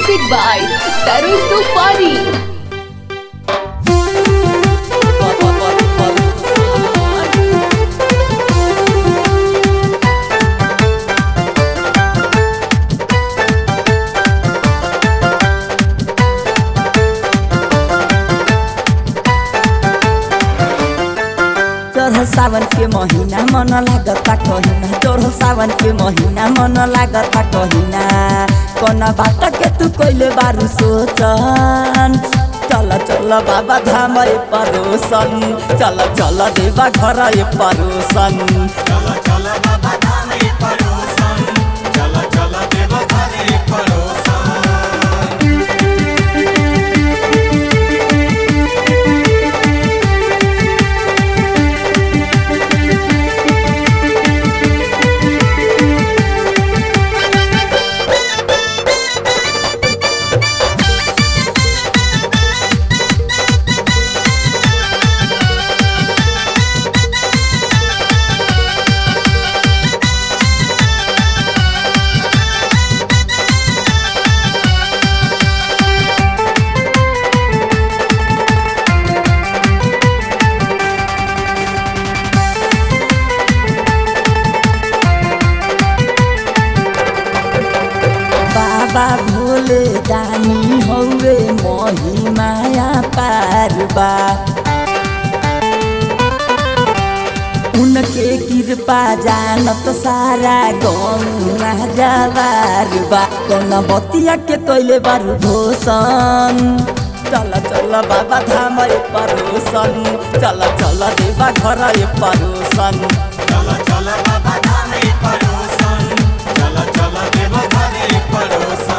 Music by Tarun Tufani. चढ़ सावन के महीना मन लागता कहिना चढ़ सावन के महीना मन लागता कहिना कौन बात के तू कइले बारू सोचन चल चल बाबा धाम ए परोसन चल चल देवा घर ए परोसन चल चल बाबा धाम ए परोसन चल चल देव घर ए परोसन बाबा भोले दानी हौवे मही माया पारबा उनके कृपा जानत सारा गौना जवार बा कौन बतिया के कैले बारू घोषण चल चल बाबा धाम ए परोसन चल चल देवा घर ए परोसन चल चल बाबा धाम ए परोसन चल चल देव घर ए परोसन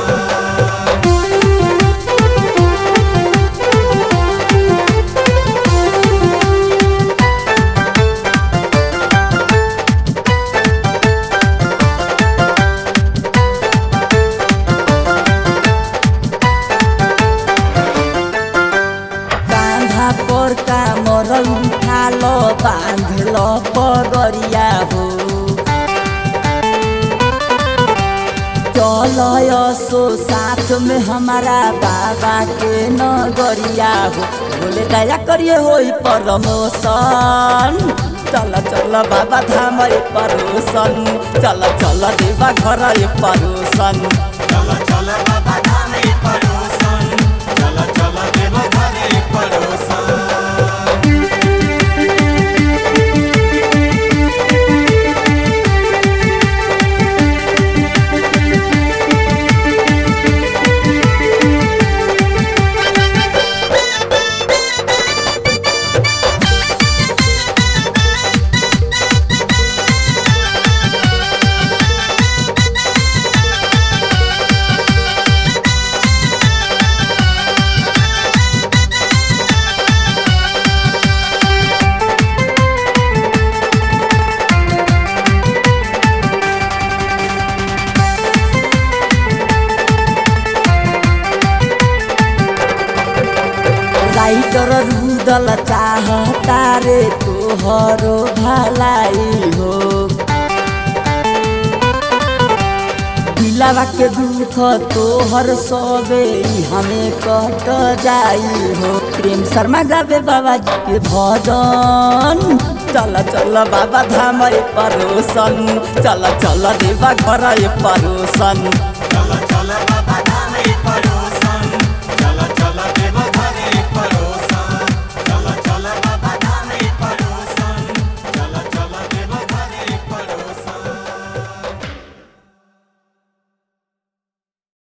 कांधा पर का मरल उठाल बांधल पगरिया हो चल सो साथ में हमारा बाबा के नगरिया हो बोले दया करिए होई परमोसन चल चल बाबा धाम ए परोसन चल चल देवा घर ए परोसन चल चल बाबा धाम ए परोसन चल चल देव घर ए परोसन राइटर रुदल चाहता रे तोहरो भलाई हो दिलावा के दुख तोहर सबे हमें कट जाई हो प्रेम शर्मा गावे बाबा जी के भजन चल चल बाबा धाम ए परोसन चल चल देवा घर ए परोसन